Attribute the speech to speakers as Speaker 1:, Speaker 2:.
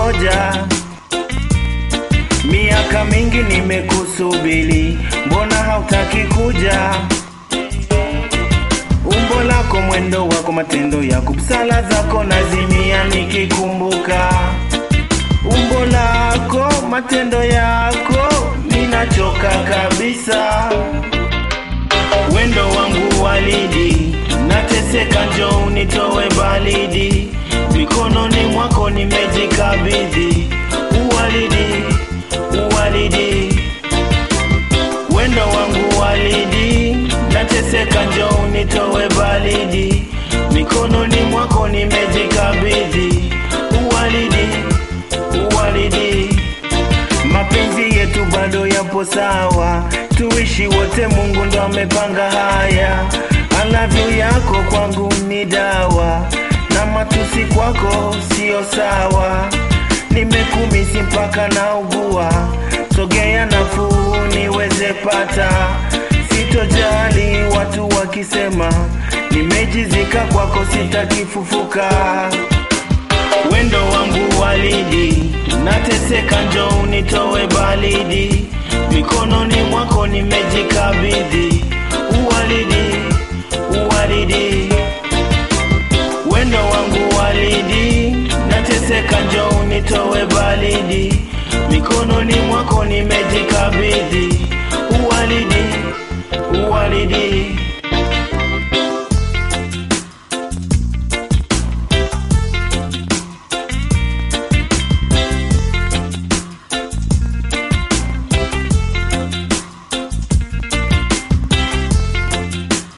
Speaker 1: nimengoja miaka mingi nimekusubiri, mbona hautaki kuja? Umbo lako, mwendo wako, matendo yako, busala zako nazimia nikikumbuka. Umbo lako, matendo yako, ninachoka kabisa. Wendo wangu walidi, nateseka, njoo unitoe baridi. Mikononi mwako nimejikabidhi, uwalidi, uwalidi. Wendo wangu walidi, nateseka, njoo unitoe baridi. Mikononi mwako nimejikabidhi, uwalidi, uwalidi. Mapenzi yetu bado yapo sawa, tuishi wote, Mungu ndo amepanga haya. I love you yako kwangu ni dawa, na matusi kwako sio sawa. Nimekumisi mpaka naugua, sogea nafuu niweze pata. Sitojali watu wakisema, nimejizika kwako, sitakifufuka. Wendo wangu walidi, nateseka, njoo unitoe baridi. Mikononi mwako nimejikabidhi, uwalidi, uwalidi. Wendo wangu walidi, nateseka, njoo unitoe baridi. Mikononi mwako nimejikabidhi,